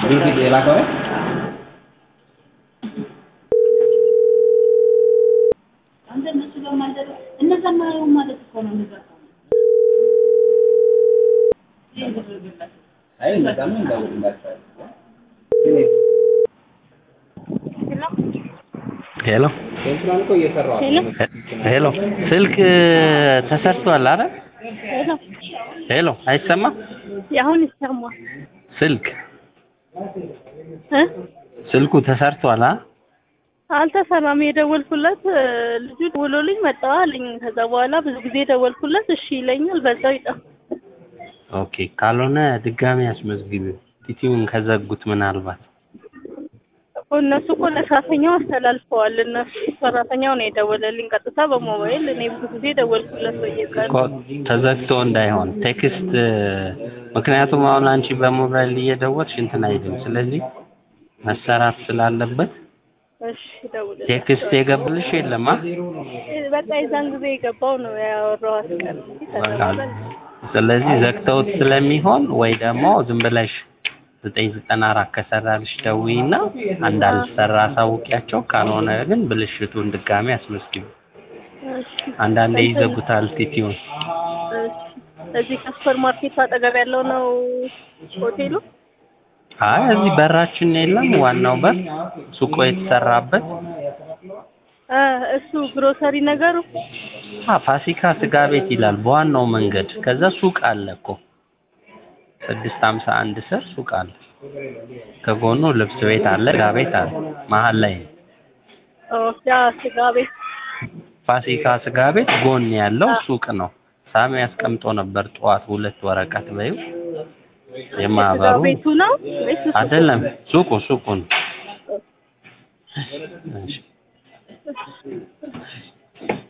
ብሉቱዝ የላከው ነው? አንተ እነሱ ጋር ማለት እነዛ ማየው ማለት እኮ ነው የሚዘጋው። አይ እንደዛም እንዳውቅላችኋል። ሄሎ ሴንትራል እኮ እየሰራሁ ነው። ሄሎ ስልክ ተሰርቷል አይደል? ሄሎ ሄሎ አይሰማም? አሁን ይሰማል ስልክ እ ስልኩ ተሰርቷል አ አልተሰራም። የደወልኩለት እ፣ ልጁ ደውሎልኝ መጣሁ አለኝ። ከዛ በኋላ ብዙ ጊዜ ደወልኩለት እሺ ይለኛል፣ በዛው ይጠፋ። ኦኬ ካልሆነ ድጋሚ አስመዝግቢው ቲቲውን ከዘጉት ምናልባት እነሱ እኮ ለሰራተኛው አስተላልፈዋል። እነሱ ሰራተኛው ነው የደወለልኝ ቀጥታ በሞባይል። እኔ ብዙ ጊዜ ደወልኩለት በየቀኑ እኮ ተዘግቶ እንዳይሆን ቴክስት ምክንያቱም አሁን አንቺ በሞባይል እየደወልሽ እንትን አይልም። ስለዚህ መሰራት ስላለበት እሺ ደውልልኝ። ቴክስት የገብልሽ የለም አ በቃ የዛን ጊዜ የገባው ነው ያወራኋት ቀን በቃ ስለዚህ ዘግተውት ስለሚሆን ወይ ደግሞ ዝም ብለሽ ዘጠኝ ዘጠና አራት ከሰራልሽ ደውይና እንዳልሰራ አሳውቂያቸው። ካልሆነ ግን ብልሽቱን ድጋሚ አስመዝግቢ። እሺ አንዳንዴ ይዘጉታል ቲቲውን። እሺ እዚህ ከሱፐር ማርኬት አጠገብ ያለው ነው ሆቴሉ። አይ እዚህ በራችን የለም ዋናው በር ሱቆ የተሰራበት እ እሱ ግሮሰሪ ነገሩ አ ፋሲካ ስጋ ቤት ይላል በዋናው መንገድ። ከዛ ሱቅ አለ እኮ ስድስት ሀምሳ አንድ ስር ሱቅ አለ። ከጎኑ ልብስ ቤት አለ፣ ስጋ ቤት አለ። መሀል ላይ ነው። ኦ ያ ስጋ ቤት ፋሲካ ስጋ ቤት ጎን ያለው ሱቅ ነው። ሳሚ ያስቀምጦ ነበር ጠዋት ሁለት ወረቀት በይው ስጋ የማህበሩ ቤቱ ነው ወይስ እሱ? አይደለም ሱቁ ሱቁ ነው። እሺ